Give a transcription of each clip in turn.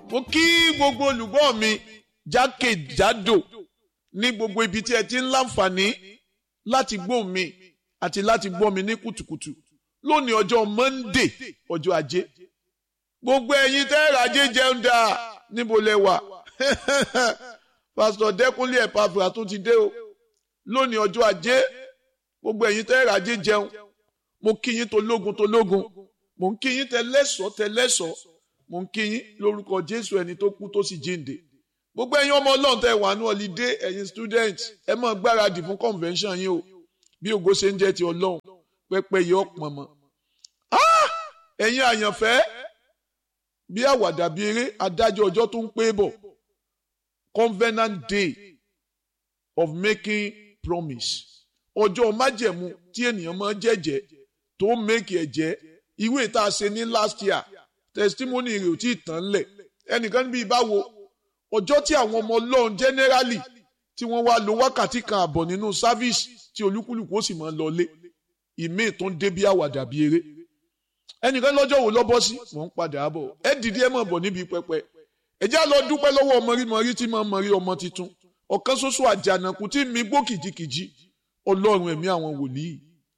mo kí gbogbo olùgbọ́ mi jákèjádò ní gbogbo ibi tí ẹ ti ń láǹfààní láti gbọ́ mi àti láti gbọ́ mi ní kùtùkùtù lónìí ọjọ́ Monday ọjọ́ ajé gbogbo ẹ̀yin tẹ́ẹ̀rẹ̀ ajé jẹun dáa níbo lẹ wà pásítọ̀ Dẹ́kúnlé Ẹ̀pàfùrà tó ti dé o lónìí ọjọ́ ajé gbogbo ẹ̀yin tẹ́ẹ̀rẹ̀ ajé jẹun mo kí yín tológun tológun mo ń kí yín tẹlẹ́sọ̀ tẹlẹ́sọ̀ mo ń kí yín lórúkọ Jésù ẹni tó kú tó sì jíǹde gbogbo ẹ̀yin ọmọ Ọlọ́run tẹ́ wà ní ọlídé ẹ̀yin student ẹ máa gbáradì fún convention yín o bí ògo ṣe ń jẹ́ ti Ọlọ́run pẹ́pẹ́ yìí ọ̀pọ̀n mọ́ ẹ̀yin àyànfẹ́ bí àwàdà bí eré adájọ́ ọjọ́ tó ń pé bọ̀ covenant day of making promise ọjọ́ májẹ̀mú tí ènìyàn máa jẹ́jẹ́ tó make ẹ̀jẹ́ ìwé tá a ṣe ní last year testimony rẹ̀ ò tí ì tán lẹ̀ ẹnìkan níbi ìbáwo ọjọ́ tí àwọn ọmọ ọlọ́run generally tí wọ́n wá lo wákàtí kan àbọ̀ nínú service tí olúkúlùkù ó sì máa lọlé ìmíì tó ń dé bí àwàdà bí eré ẹnìkan lọ́jọ́ wo lọ́bọ́ sí mò ń padà bọ̀ ẹ dìde ẹ mọ̀ bọ̀ níbi pẹpẹ ẹ já lọ dúpẹ́ lọ́wọ́ mọ̀rímọ̀rí tí máa mọ̀rí ọmọ tuntun ọ̀kan ṣoṣo àjànàkú tí mi gbó kìjikìji ọlọ́run ẹ̀mí àwọn wòlíì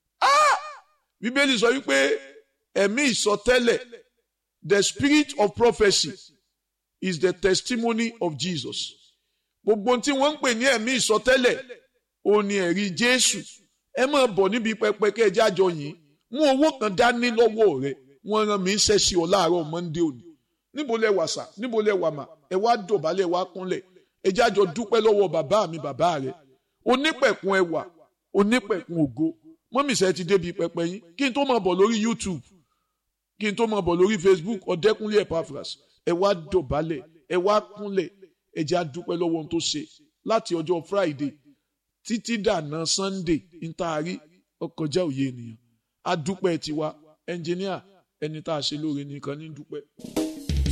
bíbélì sọ wípé ẹ̀mí ìsọtẹ́lẹ̀ the spirit of prophecy is the testimony of Jesus gbogbo tí wọ́n ń pè ní ẹ̀mí ìsọtẹ́lẹ̀ ó ní ẹ̀rí Jésù ẹ máa bọ̀ níbi pẹpẹ kẹjá jọ yìí mú owó kan dání lọ́wọ́ rẹ wọ́n rán mi ṣẹ́ sí ọ láàárọ̀ Monday òní níbo lẹ wà sà níbo lẹ wà mà ẹ wá dọ̀bálẹ̀ wá kúnlẹ̀ ẹ jájọ dúpẹ́ lọ́wọ́ bàbá mi bàbá rẹ onípẹ̀kun ẹwà onípẹ̀kun ògo mọ́mísẹ́ ti débi pẹpẹ yín kí n tó máa bọ̀ lórí YouTube kí n tó máa bọ̀ lórí Facebook ọ̀dẹ́kúnlé Epaphras ẹ wá dọ̀bálẹ̀ ẹ wá kúnlẹ̀ ẹ jẹ́ àdúpẹ́ lọ́wọ́ ohun tó ṣe láti ọjọ́ Friday títí dànà Sunday ntaari ọkọjá òye ènìyàn àdúpẹ́ tiwa ẹnjìníà ẹni tá a ṣe lóore nìkan ní dúpẹ́.